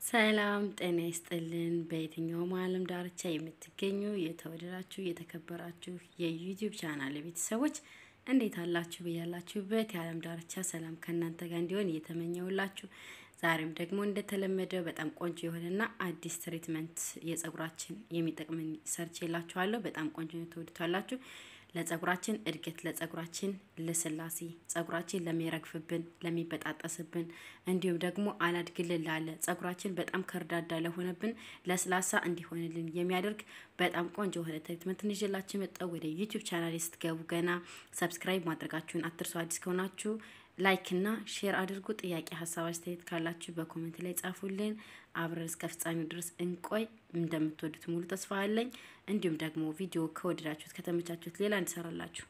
ሰላም ጤና ይስጥልን። በየትኛውም ዓለም ዳርቻ የምትገኙ የተወደዳችሁ የተከበራችሁ የዩቲዩብ ቻናል ቤተሰቦች እንዴት አላችሁ? ብያላችሁበት የዓለም ዳርቻ ሰላም ከእናንተ ጋር እንዲሆን እየተመኘውላችሁ ዛሬም ደግሞ እንደተለመደው በጣም ቆንጆ የሆነና አዲስ ትሪትመንት የጸጉራችን የሚጠቅምን ሰርች የላችኋለሁ። በጣም ቆንጆ ነው፣ ትወዱታላችሁ። ለጸጉራችን እድገት፣ ለጸጉራችን ልስላሴ፣ ጸጉራችን ለሚረግፍብን፣ ለሚበጣጠስብን እንዲሁም ደግሞ አላድግልን ላለ ጸጉራችን በጣም ከርዳዳ ለሆነብን ለስላሳ እንዲሆንልን የሚያደርግ በጣም ቆንጆ የሆነ ትሪትመንት እንይዤላችሁ መጣሁ። ወደ ዩቲዩብ ቻናል ስትገቡ ገና ሰብስክራይብ ማድረጋችሁን አትርሱ። አዲስ ከሆናችሁ ላይክ እና ሼር አድርጉ። ጥያቄ፣ ሀሳብ፣ አስተያየት ካላችሁ በኮሜንት ላይ ጻፉልን። አብረን እስከ ፍጻሜው ድረስ እንቆይ። እንደምትወዱት ሙሉ ተስፋ አለኝ። እንዲሁም ደግሞ ቪዲዮ ከወደዳችሁት ከተመቻችሁት ሌላ እንሰራላችሁ።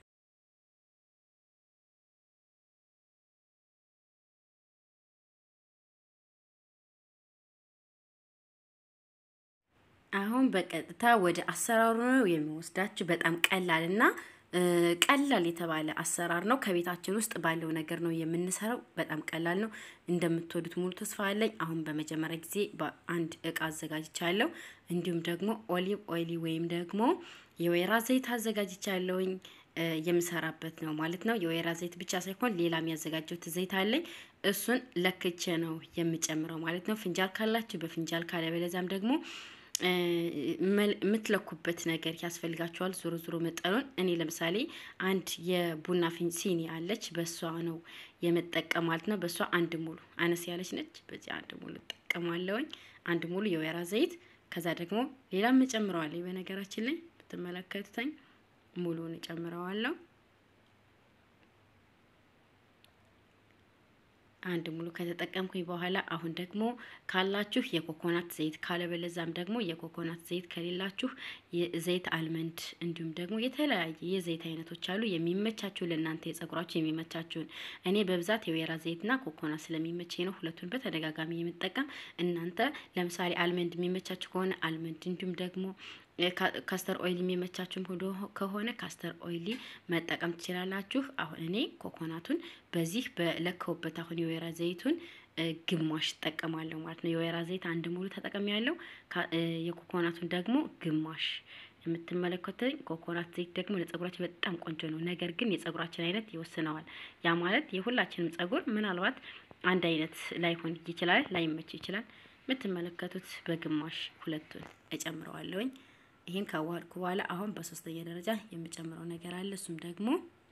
አሁን በቀጥታ ወደ አሰራሩ ነው የሚወስዳችሁ። በጣም ቀላል እና ቀላል የተባለ አሰራር ነው። ከቤታችን ውስጥ ባለው ነገር ነው የምንሰራው። በጣም ቀላል ነው። እንደምትወዱት ሙሉ ተስፋ አለኝ። አሁን በመጀመሪያ ጊዜ በአንድ እቃ አዘጋጅቻለሁ። እንዲሁም ደግሞ ኦሊቭ ኦይሊ ወይም ደግሞ የወይራ ዘይት አዘጋጅቻለሁኝ የምሰራበት ነው ማለት ነው። የወይራ ዘይት ብቻ ሳይሆን ሌላ የሚያዘጋጀሁት ዘይት አለኝ። እሱን ለክቼ ነው የምጨምረው ማለት ነው። ፍንጃል ካላችሁ በፍንጃል ካለ በለዛም ደግሞ የምትለኩበት ነገር ያስፈልጋቸዋል። ዞሮ ዞሮ መጠኑን እኔ ለምሳሌ አንድ የቡና ሲኒ አለች፣ በሷ ነው የምጠቀም ማለት ነው። በሷ አንድ ሙሉ አነስ ያለች ነች። በዚህ አንድ ሙሉ እጠቀማለሁኝ። አንድ ሙሉ የወይራ ዘይት ከዛ ደግሞ ሌላም እጨምረዋለሁ። በነገራችን ላይ ብትመለከቱተኝ ሙሉን እጨምረዋለሁ። አንድ ሙሉ ከተጠቀምኩኝ በኋላ አሁን ደግሞ ካላችሁ የኮኮናት ዘይት ካለበለዛም ደግሞ የኮኮናት ዘይት ከሌላችሁ የዘይት አልመንድ እንዲሁም ደግሞ የተለያየ የዘይት አይነቶች አሉ። የሚመቻችሁ ለእናንተ የጸጉራችሁ የሚመቻችሁን። እኔ በብዛት የወይራ ዘይትና ኮኮናት ስለሚመቸኝ ነው ሁለቱን በተደጋጋሚ የምጠቀም። እናንተ ለምሳሌ አልመንድ የሚመቻችሁ ከሆነ አልመንድ እንዲሁም ደግሞ ካስተር ኦይል የሚመቻችሁም ከሆነ ካስተር ኦይል መጠቀም ትችላላችሁ። አሁን እኔ ኮኮናቱን በዚህ በለከውበት አሁን የወይራ ዘይቱን ግማሽ እጠቀማለሁ ማለት ነው። የወይራ ዘይት አንድ ሙሉ ተጠቀም ያለው የኮኮናቱን ደግሞ ግማሽ የምትመለከቱኝ ኮኮናት ዘይት ደግሞ ለጸጉራችን በጣም ቆንጆ ነው። ነገር ግን የጸጉራችን አይነት ይወስነዋል። ያ ማለት የሁላችንም ጸጉር ምናልባት አንድ አይነት ላይሆን ይችላል፣ ላይመች ይችላል። የምትመለከቱት በግማሽ ሁለቱን እጨምረዋለሁኝ። ይህን ካዋሃድኩ በኋላ አሁን በሶስተኛ ደረጃ የምጨምረው ነገር አለ። እሱም ደግሞ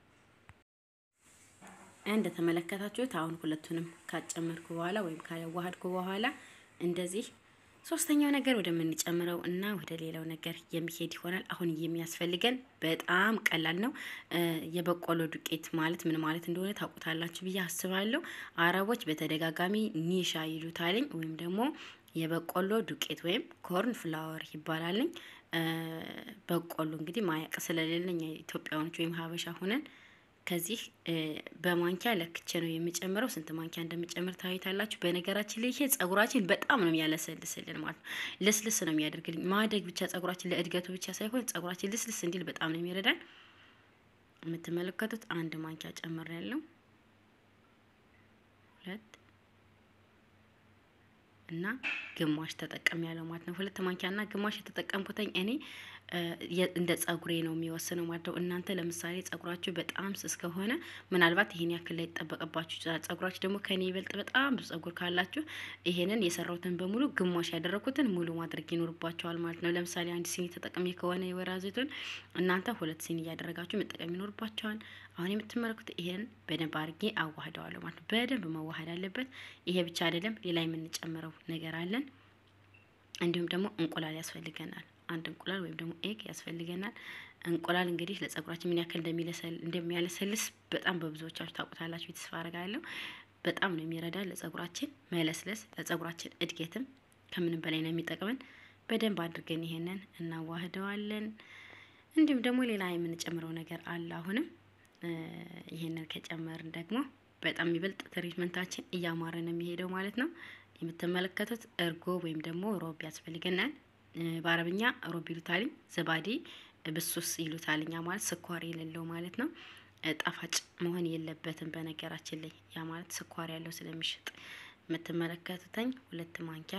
እንደተመለከታችሁት አሁን ሁለቱንም ካጨመርኩ በኋላ ወይም ካዋሃድኩ በኋላ እንደዚህ ሶስተኛው ነገር ወደምንጨምረው እና ወደ ሌላው ነገር የሚሄድ ይሆናል። አሁን የሚያስፈልገን በጣም ቀላል ነው። የበቆሎ ዱቄት ማለት ምን ማለት እንደሆነ ታውቁታላችሁ ብዬ አስባለሁ። አረቦች በተደጋጋሚ ኒሻ ይሉታልኝ ወይም ደግሞ የበቆሎ ዱቄት ወይም ኮርን ፍላወር ይባላልኝ። በቆሎ እንግዲህ ማያቅ ስለሌለኝ ኢትዮጵያውያኖች ወይም ሀበሻ ሁነን ከዚህ በማንኪያ ለክቼ ነው የምጨምረው። ስንት ማንኪያ እንደምጨምር ታዩታላችሁ። በነገራችን ላይ ይሄ ጸጉራችን በጣም ነው የሚያለሰልስልን ማለት ነው። ልስልስ ነው የሚያደርግልኝ። ማደግ ብቻ ጸጉራችን ለእድገቱ ብቻ ሳይሆን ጸጉራችን ልስልስ እንዲል በጣም ነው የሚረዳን። የምትመለከቱት አንድ ማንኪያ ጨምር ያለው ሁለት እና ግማሽ ተጠቀም ያለው ማለት ነው። ሁለት ማንኪያ እና ግማሽ የተጠቀምኩትኝ እኔ እንደ ጸጉሬ ነው የሚወስነው ማለት ነው። እናንተ ለምሳሌ ጸጉራችሁ በጣም ስስ ከሆነ ምናልባት ይሄን ያክል ላይ ይጠበቅባችሁ ይችላል። ጸጉራችሁ ደግሞ ከኔ ይበልጥ በጣም ብዙ ጸጉር ካላችሁ ይሄንን የሰራሁትን በሙሉ ግማሽ ያደረኩትን ሙሉ ማድረግ ይኖርባቸዋል ማለት ነው። ለምሳሌ አንድ ሲኒ ተጠቅሜ ከሆነ የወይራ ዘይቱን እናንተ ሁለት ሲኒ እያደረጋችሁ መጠቀም ይኖርባቸዋል። አሁን የምትመለከቱት ይሄን በደንብ አድርጌ አዋህደዋለሁ ማለት ነው። በደንብ መዋሃድ አለበት። ይሄ ብቻ አይደለም፣ ሌላ የምንጨምረው ነገር አለን። እንዲሁም ደግሞ እንቁላል ያስፈልገናል። አንድ እንቁላል ወይም ደግሞ ኤግ ያስፈልገናል። እንቁላል እንግዲህ ለጸጉራችን ምን ያክል እንደሚያለሰልስ በጣም በብዙዎቻችሁ ታውቁታላችሁ፣ ተስፋ አደርጋለሁ። በጣም ነው የሚረዳ ለጸጉራችን መለስለስ፣ ለጸጉራችን እድገትም ከምንም በላይ ነው የሚጠቅመን። በደንብ አድርገን ይሄንን እናዋህደዋለን። እንዲሁም ደግሞ ሌላ የምንጨምረው ነገር አለ። አሁንም ይሄንን ከጨመርን ደግሞ በጣም የሚበልጥ ትሪትመንታችን እያማረ ነው የሚሄደው ማለት ነው። የምትመለከቱት እርጎ ወይም ደግሞ ሮብ ያስፈልገናል። በአረብኛ ሮብ ይሉታልኝ፣ ዘባዴ ብሱስ ይሉታልኛ ማለት ስኳር የሌለው ማለት ነው። ጣፋጭ መሆን የለበትም በነገራችን ላይ ያ ማለት ስኳር ያለው ስለሚሸጥ የምትመለከቱተኝ ሁለት ማንኪያ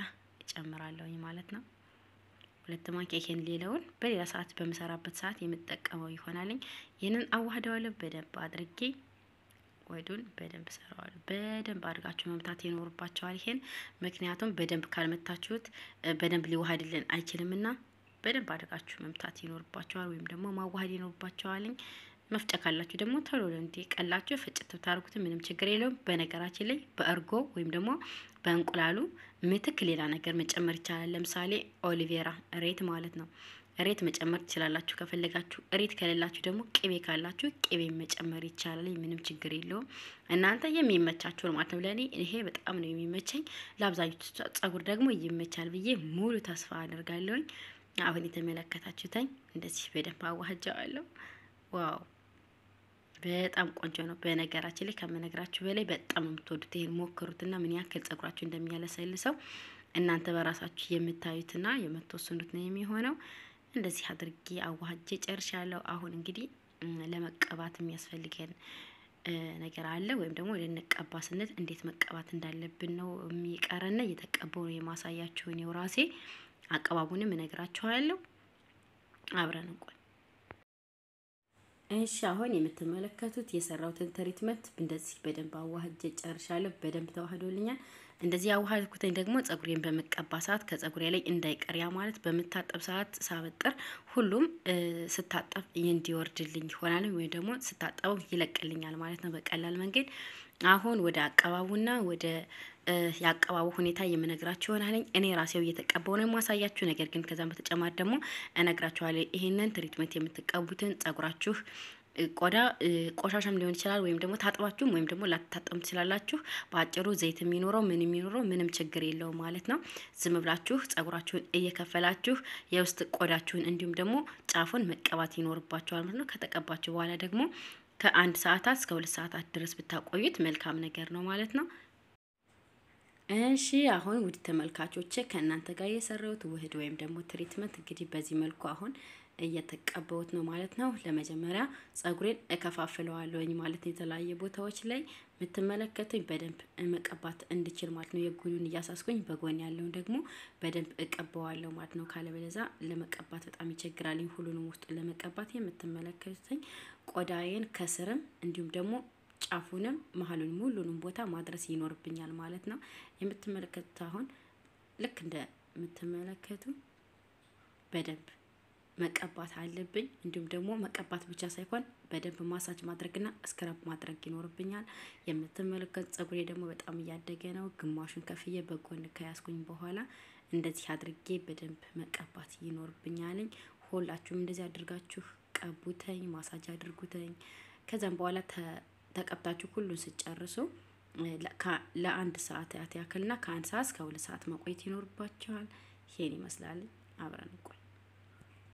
ጨምራለሁኝ ማለት ነው። ሁለት ማንኪያ ይሄን ሌላውን በሌላ ሰዓት በምሰራበት ሰዓት የምጠቀመው ይሆናልኝ። ይህንን አዋህደዋለሁ በደንብ አድርጌ ወዱን በደንብ ሰራዋለሁ። በደንብ አድርጋችሁ መምታት ይኖርባቸዋል ይሄን ምክንያቱም በደንብ ካልመታችሁት በደንብ ሊዋሃድልን አይችልምና በደንብ አድርጋችሁ መምታት ይኖርባቸዋል፣ ወይም ደግሞ ማዋሃድ ይኖርባቸዋልኝ። መፍጫ ካላችሁ ደግሞ ቶሎ እንዲ ቀላችሁ ፍጭት ብታደርጉት ምንም ችግር የለውም። በነገራችን ላይ በእርጎ ወይም ደግሞ በእንቁላሉ ምትክ ሌላ ነገር መጨመር ይቻላል። ለምሳሌ ኦሊቬራ ሬት ማለት ነው። ሬት መጨመር ትችላላችሁ ከፈለጋችሁ። ሬት ከሌላችሁ ደግሞ ቅቤ ካላችሁ ቅቤ መጨመር ይቻላል። ምንም ችግር የለውም። እናንተ የሚመቻችሁ ማለት ነው። ለእኔ ይሄ በጣም ነው የሚመቸኝ። ለአብዛኞቹ ጸጉር ደግሞ ይመቻል ብዬ ሙሉ ተስፋ አደርጋለሁኝ። አሁን የተመለከታችሁተኝ እንደዚህ በደንብ አዋህጃዋለሁ። ዋው በጣም ቆንጆ ነው። በነገራችን ላይ ከምነግራችሁ በላይ በጣም የምትወዱት ይሄን ሞክሩትና ምን ያክል ጸጉራችሁ እንደሚያለሰልሰው እናንተ በራሳችሁ የምታዩትና የምትወስኑት ነው የሚሆነው። እንደዚህ አድርጌ አዋህጄ ጨርሻለሁ። አሁን እንግዲህ ለመቀባት የሚያስፈልገን ነገር አለ ወይም ደግሞ ልንቀባ ስንል እንዴት መቀባት እንዳለብን ነው የሚቀረና እየተቀባው ነው የማሳያችሁ እኔው ራሴ አቀባቡንም እነግራችኋለሁ። አብረን እንቆይ። እሺ አሁን የምትመለከቱት የሰራሁትን ትሪትመንት እንደዚህ በደንብ አዋህጄ ጨርሻለሁ። በደንብ ተዋህዶልኛል። እንደዚህ አዋህድኩትኝ ደግሞ ጸጉሬን በምቀባ ሰዓት ከጸጉሬ ላይ እንዳይቀር ያ ማለት በምታጠብ ሰዓት ሳበጥር ሁሉም ስታጠብ እንዲወርድልኝ ይሆናል፣ ወይም ደግሞ ስታጠበው ይለቅልኛል ማለት ነው በቀላል መንገድ። አሁን ወደ አቀባቡና ወደ የአቀባቡ ሁኔታ የምነግራችሁ ይሆናል። እኔ ራሴው እየተቀባው ነው የማሳያችሁ። ነገር ግን ከዛም በተጨማሪ ደግሞ እነግራችኋለሁ ይህንን ትሪትመንት የምትቀቡትን ጸጉራችሁ ቆዳ ቆሻሻም ሊሆን ይችላል፣ ወይም ደግሞ ታጥባችሁም ወይም ደግሞ ላትታጠሙ ትችላላችሁ። በአጭሩ ዘይት የሚኖረው ምን የሚኖረው ምንም ችግር የለውም ማለት ነው። ዝም ብላችሁ ጸጉራችሁን እየከፈላችሁ የውስጥ ቆዳችሁን እንዲሁም ደግሞ ጫፉን መቀባት ይኖርባችኋል ማለት ነው። ከተቀባችሁ በኋላ ደግሞ ከአንድ ሰዓታት እስከ ሁለት ሰዓታት ድረስ ብታቆዩት መልካም ነገር ነው ማለት ነው። እሺ አሁን ውድ ተመልካቾቼ ከእናንተ ጋር የሰራሁት ውህድ ወይም ደግሞ ትሪትመንት እንግዲህ በዚህ መልኩ አሁን እየተቀበውት ነው ማለት ነው። ለመጀመሪያ ጸጉሬን እከፋፍለዋለሁኝ ማለት ነው። የተለያየ ቦታዎች ላይ የምትመለከቱኝ በደንብ መቀባት እንድችል ማለት ነው። የጉሉን እያሳስኩኝ በጎን ያለውን ደግሞ በደንብ እቀበዋለሁ ማለት ነው። ካለበለዛ ለመቀባት በጣም ይቸግራልኝ። ሁሉንም ውስጥ ለመቀባት የምትመለከቱኝ ቆዳዬን ከስርም እንዲሁም ደግሞ ጫፉንም መሀሉንም ሁሉንም ቦታ ማድረስ ይኖርብኛል ማለት ነው። የምትመለከቱት አሁን ልክ እንደምትመለከቱ በደንብ መቀባት አለብኝ። እንዲሁም ደግሞ መቀባት ብቻ ሳይሆን በደንብ ማሳጅ ማድረግና እስክረብ ማድረግ ይኖርብኛል። የምትመለከቱ ጸጉሬ ደግሞ በጣም እያደገ ነው። ግማሹን ከፍዬ በጎን ከያዝኩኝ በኋላ እንደዚህ አድርጌ በደንብ መቀባት ይኖርብኛልኝ። ሁላችሁም እንደዚህ አድርጋችሁ ቀቡተኝ፣ ማሳጅ አድርጉተኝ። ከዛም በኋላ ተቀብታችሁ ሁሉን ስጨርሱ ለአንድ ሰዓት ያክልና ከአንድ ሰዓት እስከ ሁለት ሰዓት መቆየት ይኖርባችኋል። ይሄን ይመስላል። አብረን እንቆይ።